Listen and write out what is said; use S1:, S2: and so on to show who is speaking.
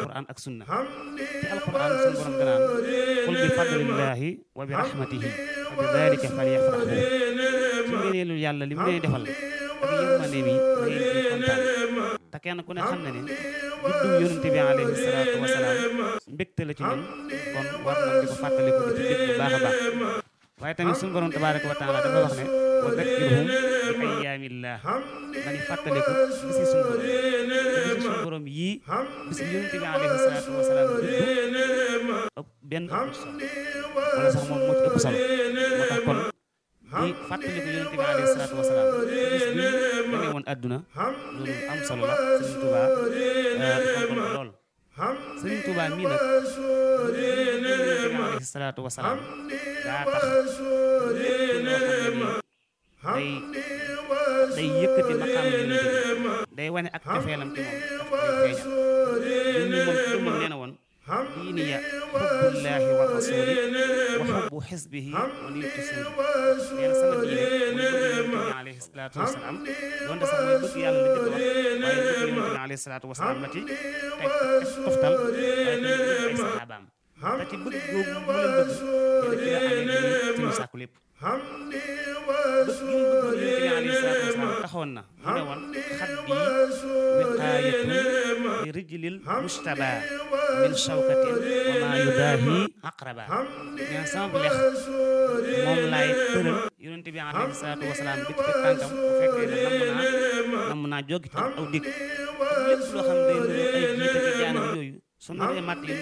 S1: alquran ak sunna ci alquran suñu borom danaan qul bi fadlillahi wa bi rahmatihi fa bi dalika falyafrahu ci ngëneelu yàlla li mu leen defal ak yërmande mi da ngeen ciy kontaan te kenn ku ne xam na ne juddu yonente bi alayhi salaatu wasalaam mbégte la ci ñun kon war nañ di ko fàttaliku di ci bég bu baax a baax waaye tamit suñu borom tabaraka wa taala dafa wax ne wa dakkirhum bi ayyaamillah nañu fàttaliku bisi suñu borom bisi suñu borom yii bis bi yonente bi alayhi salaatu wasalaam juddu ëpp benn ëpp solo wala sax moom moo ci ëpp solo moo tax kon di fàttaliku yonente bi alayhi salaatu wasalaam bis bi dangay woon àdduna loolu am solo la Sëriñ Tuubaa fonkoon ko lool Sëriñ Tuubaa mii nag yonente bi alayhi salaatu wasalaam daa tax lépp loo xam ne nii day day yëkkati maqaam yonente bi day wane ak cofeelam ci moom daf koy feeñal ñun ñi moom ci moom nee na woon diini ya xubbullaahi wa rasuli wa xubbu xisbihi wa niyatu suuli nee na sama diine mooy bëgg yonente bi alayhi salaatu wasalaam doonte sax mooy bëgg yàlla la jëkk wax waaye bëgg yonente bi alayhi salaatu wasalaam la ci teg toftal waaye tamit bëgg ay saxaabaam te ci bëgg googu mu leen bëgg te ci la amee ci ñu sàkku lépp bëgg gi mu bëgg yonente bi alayhi salaatu wasalaam taxoon na mu ne woon xat bi wiqaayatun li rijlil mujtaba min shawkatin wa ma yudaahi aqraba nee na sama lex moom laay tëral yonente bi alayhi salaatu wasalaam di ci teg tànkam bu fekkee ne namm naa namm naa jóg ci aw dikk lépp loo xam ne day nuru ay jiite ak jaanam yooyu su naree mat yonente